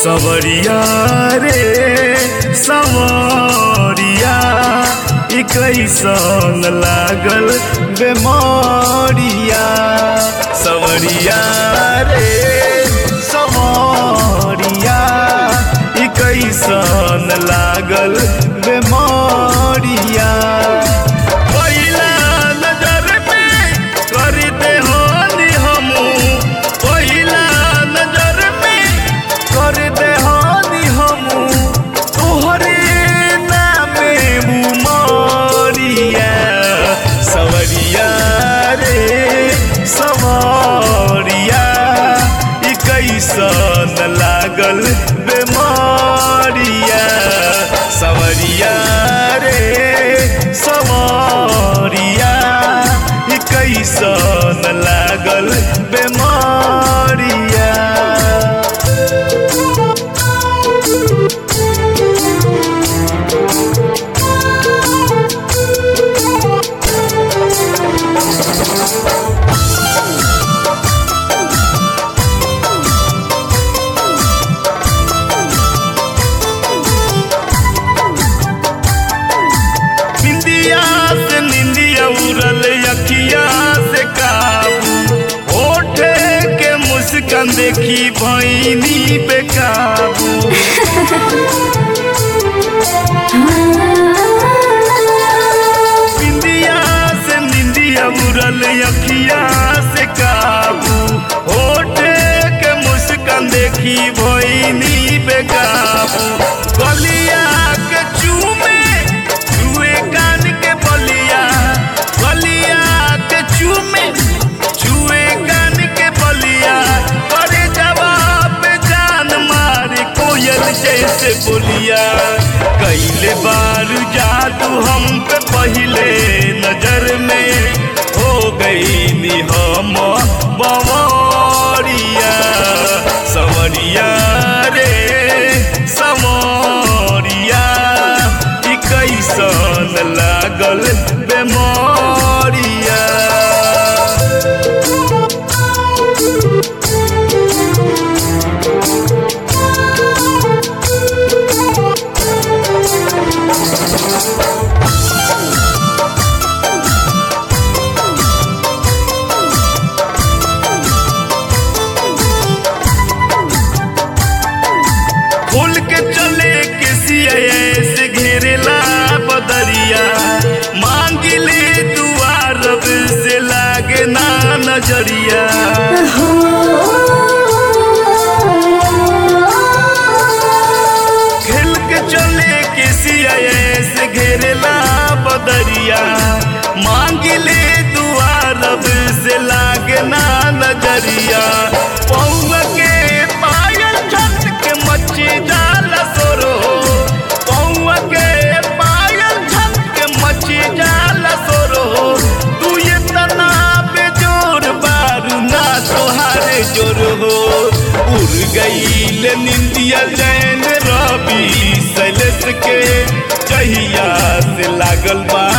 सवरिया रे सवरिया ई कैसन लागल बेमरिया सवरिया रे सवरिया ई कैसन लागल बेमरिया पहिला नजर में कर दे होनी हमू पहिला नजर में कर दे होनी हमू तोहरे नामे मुमरिया सवरिया रे सवरिया ई कैसन लागल बेमारिया सवरिया रे सवरिया ई कैसन लागल बेमारिया निंदिया से निंदिया उड़ल अखिया से काबू होठे के मुस्कान देखी भैनी बेकाबू निंदिया से निंदिया उड़ल अखिया से काबू होठे के मुस्कान देखी भैनी बेकाबू गलिया के चूमे छुए कान के बलिया बलिया के चूमे छुए कान के बलिया करे जवाब जान मारे कोयल जैसे बोलिया कैले बार जादू हम पे पहले नजर में हो गई नी हम बवरिया सवरिया रे समरिया ई कैसन लागल बेमरिया खोल के चले के सिया से घेरेला बदरिया मांगिले दुआ रब से लागे ना नजरिया खेल के चले के सिया से घेरेला बदरिया मांगिले दुआ रब से लागे ना नजरिया पौवा के पायल छत के मच्छी जाल सोरो पौवा के पायल छत के मच्छी जाल सोरो तू ये तना पे जोर बारू ना तोहारे जोर हो उड़ गईल निंदिया जैन रवि सैलेश के जहिया से लागल बा